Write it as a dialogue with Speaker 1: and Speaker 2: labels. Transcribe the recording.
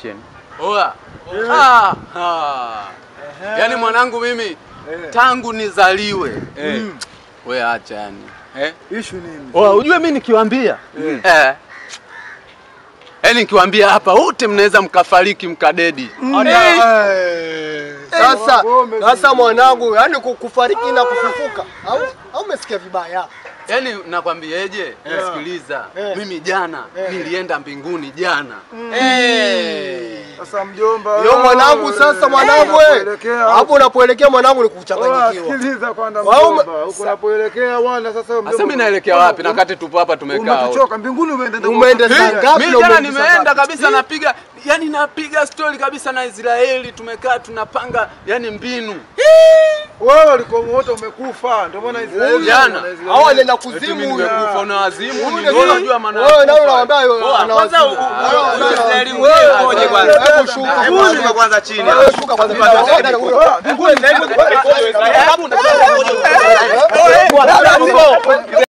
Speaker 1: connection.
Speaker 2: Oa. Ah, ah. Yaani mwanangu mimi tangu nizaliwe. Eh. We acha yani. Eh?
Speaker 3: Issue nini?
Speaker 1: Oa, ujue mimi nikiwaambia
Speaker 2: Eh. Yaani nikiwaambia hapa wote mnaweza mkafariki mkadedi.
Speaker 3: Eh.
Speaker 4: Sasa
Speaker 3: Ngome
Speaker 4: sasa mwanangu, yani kufariki na kufufuka au au umesikia vibaya?
Speaker 2: Yaani nakwambieje? Sikiliza.
Speaker 4: Eh.
Speaker 2: Mimi jana nilienda mbinguni jana.
Speaker 3: Sasa mjomba.
Speaker 4: Yo mwanangu, sasa mwanangu we.
Speaker 3: Unapoelekea
Speaker 4: Hapo unapoelekea mwanangu ni
Speaker 3: Oa,
Speaker 4: kuchanganyikiwa.
Speaker 3: sikiliza kwanza
Speaker 4: Wao
Speaker 3: mjomba. Huko unapoelekea bwana sasa mjomba.
Speaker 2: Sasa mimi naelekea wapi? Na kati tupo hapa tumekaa. wote.
Speaker 3: Umechoka mbinguni umeenda
Speaker 4: Umeenda
Speaker 3: kwa-
Speaker 4: saa
Speaker 3: Eh,
Speaker 4: ngapi?
Speaker 2: Mimi
Speaker 4: na
Speaker 2: jana
Speaker 4: umeenda saa
Speaker 2: nimeenda
Speaker 4: ngapi?
Speaker 2: kabisa napiga yani napiga story kabisa na Israeli tumekaa tunapanga yani mbinu.
Speaker 3: Wewe ulikuwa wote umekufa. Ndio maana Israeli.
Speaker 2: Jana.
Speaker 3: Israeli-
Speaker 4: Hao wanaenda
Speaker 2: Eti
Speaker 4: kuzimu
Speaker 2: mimi
Speaker 4: huyo.
Speaker 2: nimekufa una wazimu
Speaker 4: Huyu
Speaker 2: ni
Speaker 4: ni-
Speaker 2: wewe unajua maana. ya
Speaker 4: Wewe nao
Speaker 2: kufa.
Speaker 4: unawaambia
Speaker 2: Oa,
Speaker 4: ana
Speaker 2: kwanza
Speaker 4: wazimu.
Speaker 2: u- u-
Speaker 4: Wewe unaona-
Speaker 2: Israeli
Speaker 4: Wewe
Speaker 2: mwenyewe
Speaker 4: ngoja
Speaker 2: ngoja
Speaker 4: kwanza.
Speaker 2: kwanza.
Speaker 4: Hebu shuka.
Speaker 2: Shuka kwanza chini.
Speaker 4: Wewe shuka kwanza. Mbinguni.